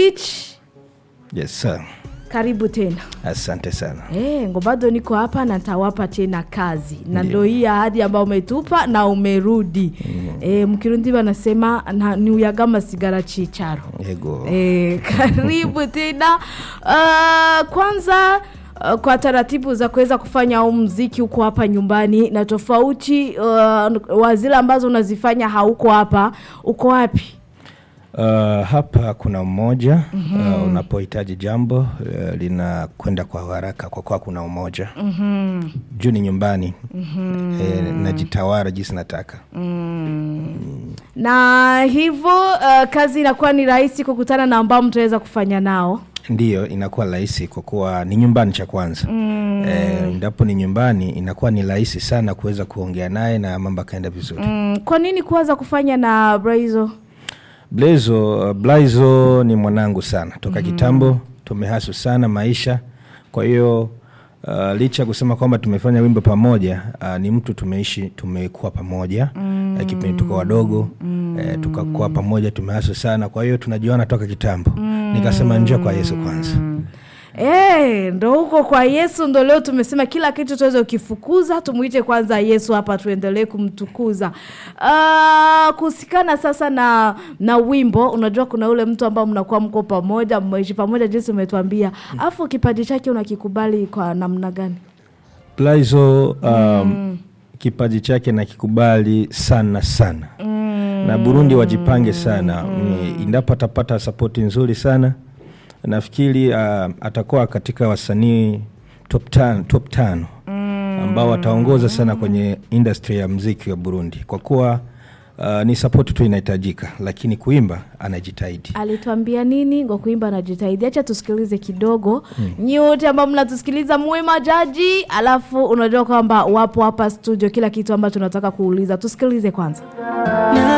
Rich, Yes sir. karibu tena. Asante sana. Eh, ngo bado niko hapa na nitawapa tena kazi na Ndio. ndo hii ahadi ambayo umetupa na umerudi. Eh, mkirundi wanasema na- ni uyagama sigara chicharo. Ego. Eh, karibu tena. Uh, kwanza uh, kwa taratibu za kuweza kufanya huu mziki huko hapa nyumbani na tofauti uh, wa zile ambazo unazifanya hauko hapa, uko wapi? Uh, hapa kuna umoja uh, unapohitaji jambo uh, linakwenda kwa haraka kwa kuwa kuna umoja juu ni nyumbani eh, najitawara jinsi nataka na hivyo uh, kazi inakuwa ni rahisi kukutana na ambao mtaweza kufanya nao ndiyo inakuwa rahisi kwa kuwa ni nyumbani cha kwanza eh, ndapo ni nyumbani inakuwa ni rahisi sana kuweza kuongea naye na mambo akaenda vizuri mm, kwa nini kuanza kufanya na Braizo? Blazo, uh, Blazo ni mwanangu sana toka kitambo, tumehasu sana maisha. Kwa hiyo uh, licha ya kusema kwamba tumefanya wimbo pamoja uh, ni mtu tumeishi, tumekuwa pamoja mm. uh, kipindi tuko wadogo mm. uh, tukakuwa pamoja, tumehasu sana. Kwa hiyo tunajuana toka kitambo mm. nikasema njoo kwa Yesu kwanza Eh, ndo huko kwa Yesu ndo leo tumesema kila kitu tuweze ukifukuza tumuite kwanza Yesu hapa tuendelee kumtukuza. Uh, kuhusikana sasa na na wimbo, unajua kuna ule mtu ambao mnakuwa mko pamoja, mmeishi pamoja jinsi umetuambia. Alafu kipaji chake unakikubali kwa namna gani? Blazo um, kipaji chake nakikubali sana sana na Burundi wajipange sana Ni- endapo atapata sapoti nzuri sana nafikiri uh, atakuwa katika wasanii top tan, top tano ambao wataongoza sana kwenye industry ya mziki wa Burundi kwa kuwa uh, ni sapoti tu inahitajika, lakini kuimba anajitahidi. Alituambia nini? Ngo kuimba anajitahidi. Acha tusikilize kidogo. Nyi wote ambao mnatusikiliza muwe majaji, alafu unajua kwamba wapo hapa studio kila kitu ambacho tunataka kuuliza. Tusikilize kwanza. na